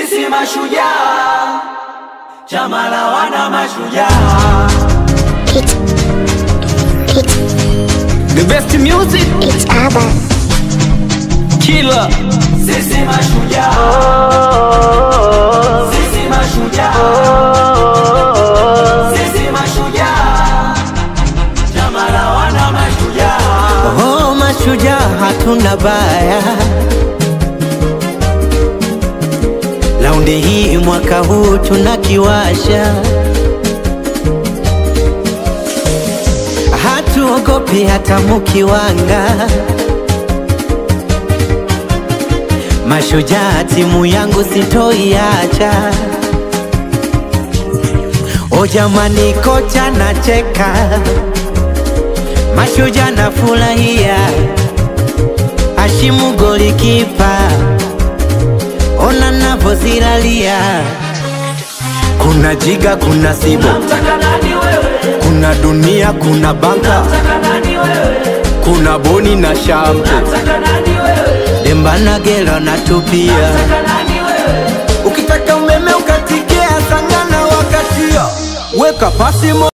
Sisi mashujaa, chama la wana mashujaa. It's, it's, The best music it's ABBA. killer. Sisi mashujaa, sisi mashujaa, sisi mashujaa, chama la wana mashujaa. Oh, mashujaa hatuna baya. Laundi hii mwaka huu tunakiwasha, hatuogopi hata mukiwanga. Mashujaa timu yangu sitoiacha. O jamani, kocha nacheka, mashujaa nafurahia, Hashimu golikipa, ona navyozilalia. Kuna jiga, kuna sibo, Nataka nani wewe? kuna dunia, kuna banka, Nataka nani wewe? kuna boni na shampo, Nataka nani wewe? demba na gelo natupia. Nataka nani wewe? Ukitaka umeme ukatikia, sangana wakatia, weka pasi mo